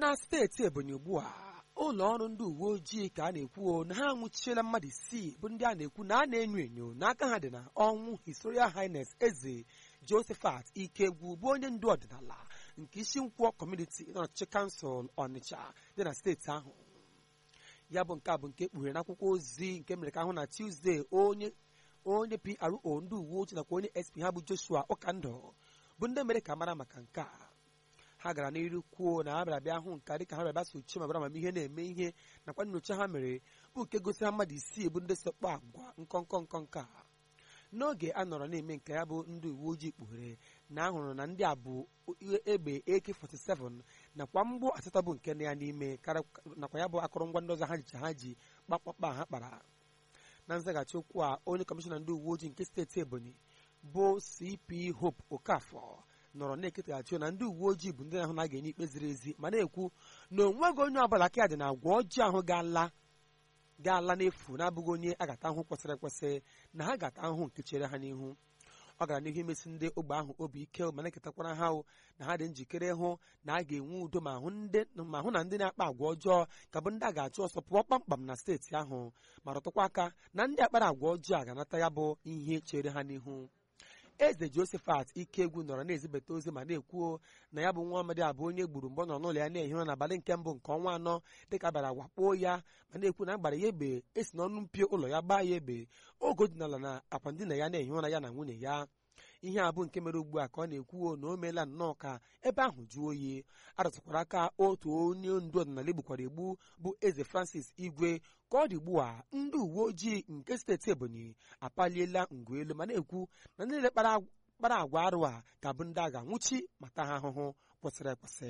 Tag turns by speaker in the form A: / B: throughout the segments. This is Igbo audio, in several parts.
A: na steeti ebonyi ugbu a ụlọ ọrụ ndị uwe ojii ka a na-ekwu na ha anwụchiela mmadụ isii bụ ndị a na-ekwu na a na-enyo enyo n'aka ha dị na ọnwụ historia highness eze josephat ikegwu bụ onye ndu ọdịnala nke isi nkwọ kọmuniti n'ọchịchị kansụl ọnịcha dị na steeti ahụ ya bụ nke a bụ nke kpughere n'akwụkwọ ozi nke mere ka ahụ na tuzdee onye onye pro ndị uwe ojii nakwa onye sp ha bụ joshua ụkandụ bụ ndị mere ka mara maka nke a ha gara n'iru kwuo na ha bịara bịa hụ nka dịka ha bịara bịa sochie ma bịara amamihe na-eme ihe nakwa nyocha ha mere bụ nke gosi ha mmadụ isii bụ ndị sekpọ agwa nkọnkọ nkọnkọ a n'oge a nọrọ na-eme nke ya bụ ndị uwe ojii kpughere na ahụrụ na ndị a bụ egbe AK47 nakwa mgbụ asatọ bụ nke na ya n'ime nakwa ya bụ akụrụngwa ndị ọzọ ha jicha ha ji kpakpakpa ha kpara na nzaghachi okwu a onye kọmishọna ndị uwe ojii nke steeti ebonyi bụ cp hope okafọ nọrọ na-eketaghachi na ndị uwe ojii bụ ndị na-ahụ na a ga-enye ikpe ziri ezi ma na-ekwu na onweghị onye ọbụla aka ya dị na agwa ọjọọ ahụ ga-ala ga-ala n'efu na-abụghị onye a ga-ata ahụhụ kwesịrị ekwesị na ha ga-ata ahụhụ nke chere ha n'ihu ọ gara n'ihu imesi ndị ogbe ahụ obi ike ma na-eketakwara ha na ha dị njikere hụ na a ga-enwe udo ma hụ na ndị na-akpa agwa ọjọọ ka bụ ndị a ga-achụ ọsọ pụọ kpamkpam na steeti ahụ ma rụtụkwa aka na ndị akpara agwa ọjọọ a ga-anata ya bụ ihe chere ha n'ihu eze josephat ikegwu nọrọ na-ezibata ozi ma na-ekwuo na ya bụ nwa amadi abụ onye gburu mgbe ọ nọ n'ụlọ ya na-ehi ụra n'abalị nke mbụ nke ọnwa anọ dịka bịara wakpo ya ma na-ekwu na agbara ya egbe esi n'ọnụ mpio ụlọ ya gbaa ya egbe oge dinala na akwa ndina ya na-ehi ụra ya na nwunye ya ihe a bụ nke mere ugbu a ka ọ na-ekwuo na o meela nnọọ ka ebe ahụ jụọ oyi arụtụkwara aka otu onye ndu ọdịnala egbukwara egbu bụ eze francis igwe ka ọ dị ugbu a ndị uwe ojii nke steeti ebonyi apaliela ngwa elu ma na-ekwu na ndị niile kpara agwa arụ a ga-abụ ndị a ga-anwụchi ma taa ha ahụhụ kwesịrị ekwesị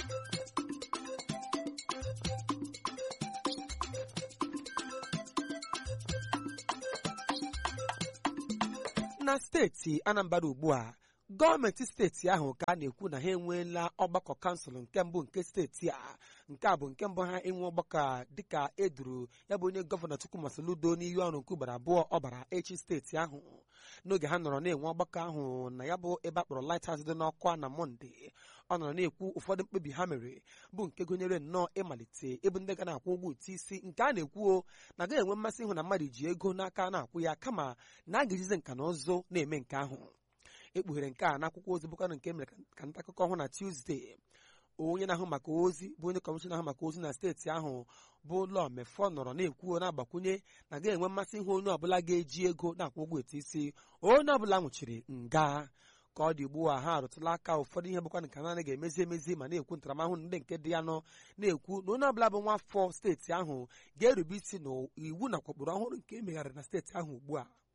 A: na steeti anambra ugbu a gọọmenti steeti ahụ ka a na-ekwu na ha enweela ọgbakọ kansụl nke mbụ nke steeti a nke a bụ nke mbụ ha enwe ọgbakọ a dịka eduru ya bụ onye gọvanọ Chukwumasị Ludo n'iyi ọrụ nke ugboro abụọ ọ bara echi steeti ahụ n'oge ha nọrọ na-enwe ọgbakọ ahụ na ya bụ ebe a kpọrọ Lighthouse dị n'ọkwa na mọnde ọ nọrọ na-ekwu ụfọdụ mkpebi ha mere bụ nke gụnyere nnọọ ịmalite ịbụ ndị ga na-akwụ ụgwọ ụtụ isi nke a na-ekwuo na agaghị enwe mmasị ịhụ na mmadụ ji ego n'aka na-akwụ ya kama na a ga-ejizi nka na ụzụ na-eme nke ahụ ekpughere nke a n'akwụkwọ ozi bụkwanụ nke mere ka nta akụkọ hụ na Tuesday onye na-ahụ maka ozi bụ onye kọmishọna ahụ maka ozi na steeti ahụ bụ ụlọ mefọ nọrọ na-ekwuo na-agbakwunye na ga-enwe mmasị ịhụ onye ọbụla ga-eji ego na-akwụ ụgwọ etu isi onye ọbụla nwụchiri nga ka ọ dị ugbu a ha arụtụla aka ụfọdụ ihe bụkwa nke naanị ga-emezi emezi ma na-ekwu ntaramahụhụ ndị nke dị ya nọ na-ekwu na onye ọbụla bụ nwa afọ steeti ahụ ga-erube isi n'iwu nakwa ụkpụrụ ọhụrụ nke emegharịrị na steeti ahụ ugbu a